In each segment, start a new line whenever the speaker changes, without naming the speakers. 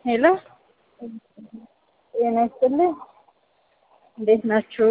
ሄሎ ጤና ይስጥልኝ። እንዴት ናችሁ?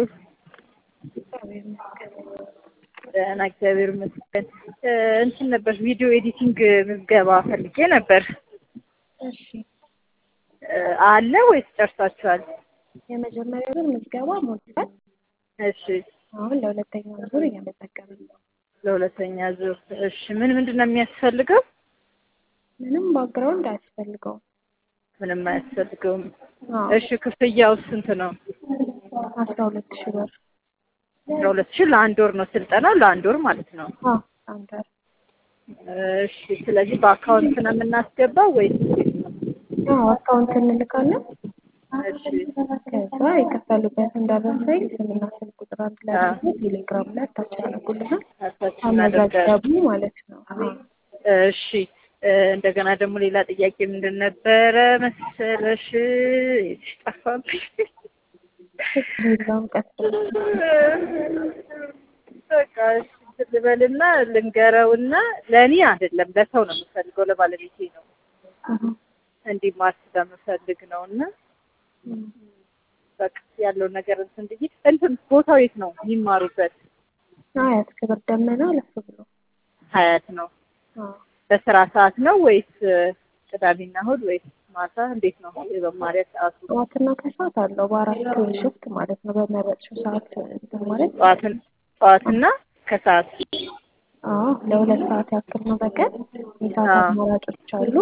ደህና እግዚአብሔር ይመስገን። እንትን ነበር ቪዲዮ ኤዲቲንግ ምዝገባ ፈልጌ ነበር።
እሺ
አለ ወይስ ጨርሳችኋል?
የመጀመሪያው ዙር ምዝገባ ሞልቷል።
እሺ
አሁን ለሁለተኛው ዙር እየመዘገብን ነው።
ለሁለተኛ ዙር እሺ። ምን ምንድን ነው የሚያስፈልገው?
ምንም ባክግራውንድ አያስፈልገውም።
ምንም አያስፈልገውም።
አዎ
እሺ ክፍያው ስንት ነው?
አስራ ሁለት ሺህ ብር።
አስራ ሁለት ሺህ ለአንድ ወር ነው ስልጠናው፣ ለአንድ ወር ማለት ነው።
አዎ አንድ ወር።
እሺ ስለዚህ በአካውንት ነው የምናስገባው ወይስ እንዴት ነው?
አዎ አካውንት እንልካለን።
እሺ
ከዛ የከፈሉበትን ደረሰኝ ስምና ስልክ ቁጥር አንድ ላይ አድርገው ቴሌግራም ላይ አታች ያደርጉልናል።
አታች እናደርጋለን።
ተመዘገቡ ማለት ነው።
እሺ እንደገና ደግሞ ሌላ ጥያቄ ምንድን ነበረ መሰለሽ? ጠፋብኝ።
ቴሌግራም ቀስ
በቃ እሺ እንትን ልበልና ልንገረውና ለእኔ አይደለም ለሰው ነው የምፈልገው፣ ለባለቤቴ ነው እንዲማር ስለምፈልግ ነው እና በቃ ያለው ነገር እንትን ብዬ እንትን ቦታው የት ነው የሚማሩበት?
አያት ክብር ደመና ለፍ ብሎ
ሀያት ነው።
አዎ
በስራ ሰዓት ነው ወይስ ቅዳሜና እሑድ ወይስ ማታ? እንዴት ነው የመማሪያ ሰዓቱ?
ጠዋትና ከሰዓት አለው በአራት ሽፍት ማለት ነው። በመረጥሽው ሰዓት እንትን ማለት
ጠዋትን ጠዋትና ከሰዓት
አዎ ለሁለት ሰዓት ያክል ነው በቀን የሰዓት
አዎ።
አማራጮች አሉ።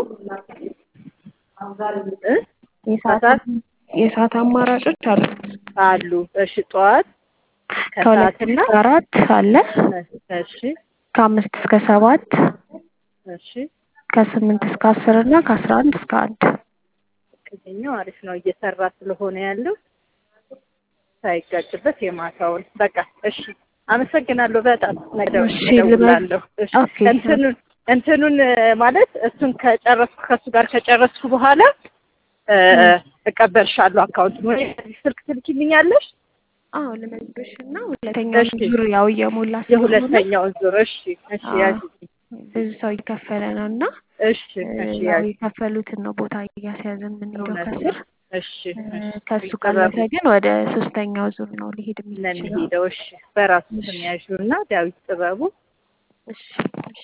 እ?
የሰዓት
ከሰዓት
የሰዓት አማራጮች አሉ።
አሉ። እሺ ጠዋት
ከሁለት
ከሰዓትና
እስከ አራት አለ።
እሺ
ከአምስት እስከ ሰባት
እሺ
ከስምንት እስከ አስር እና ከአስራ አንድ እስከ አንድ
ከዚህኛው አሪፍ ነው እየሰራ ስለሆነ ያለው ሳይጋጭበት የማታውን በቃ እሺ አመሰግናለሁ በጣም ነገ
እሺ፣
እደውላለሁ እሺ
ኦኬ።
እንትኑን እንትኑን ማለት እሱን ከጨረስኩ ከእሱ ጋር ከጨረስኩ በኋላ እ እቀበልሻለሁ አካውንቱን ወይ በዚህ ስልክ ትልኪልኛለሽ
አዎ ልመዝግብሽ እና ሁለተኛው
እሺ።
ዙር ያው እየሞላ ስለሆነ
የሁለተኛውን ዙር እሺ እሺ
አዎ።
ያዥ
ብዙ ሰው እየከፈለ ነው እና
እሺ እሺ
ያው
ያዥ
የከፈሉትን ነው ቦታ እያስያዝን የምንሄደው
እውነት
ከስር
ነው እሺ
እ
እሺ
ከሱ ካለፈ ግን ወደ ሶስተኛው ዙር ነው ሊሄድ የሚችለው።
ለሚሄደው እሺ በራሱ ስም ያዥው እና ዳዊት ጥበቡ
እሺ እሺ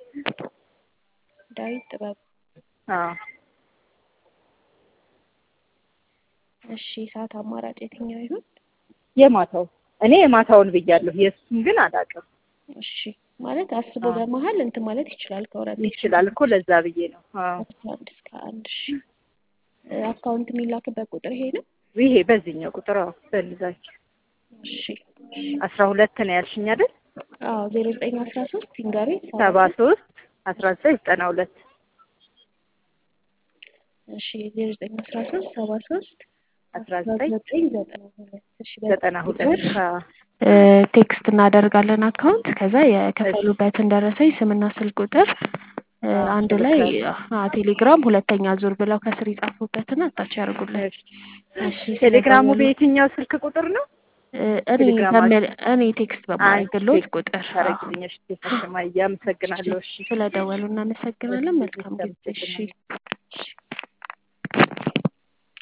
ዳዊት ጥበብ
አዎ
እሺ ሰዓት አማራጭ የትኛው ይሁን?
የማታው እኔ የማታውን ብያለሁ የእሱን ግን አላውቅም
እሺ ማለት አስቦ
አዎ።
በመሀል እንትን ማለት ይችላል ከወረደ
ይችላል እኮ ለዛ ብዬ ነው አዎ
አስራ አንድ እስከ አንድ ሺ አካውንት የሚላክበት ቁጥር ይሄ ነው።
ይሄ በዚህኛው ቁጥር አዎ በልዛችሁ
እሺ
አስራ ሁለት ነው ያልሽኝ አይደል
አዎ ዜሮ ዘጠኝ አስራ ሶስት ሲንጋሪ
ሰባ ሶስት አስራ ዘጠኝ ዘጠና ሁለት
እሺ ዜሮ ዘጠኝ አስራ ሶስት ሰባ ሶስት
አስራ ዘጠኝ
ዘጠኝ ዘጠና ሁለት እሺ
ዘጠና ሁለት አዎ
እ ቴክስት እናደርጋለን አካውንት ከዛ የከፈሉበትን ደረሰኝ ስምና ስልክ ቁጥር እ
አዎ፣
አንድ ላይ
እልካለሁ።
አ ቴሌግራም ሁለተኛ ዙር ብለው ከስር ይጻፉበትና አታች ያደርጉልን።
እሺ
እሺ
ቴሌግራሙ
ስለደወሉ-
በየትኛው ስልክ ቁጥር ነው
እ እኔ
ቴሌግራማችሁ?
በምል እኔ ቴክስት በማድረግሎት ቁጥር አዎ።
ታረግልኝ እሺ እሺ ማያ አመሰግናለሁ እሺ
ስለደወሉ እናመሰግናለን። መልካም ጊዜ። እሺ እሺ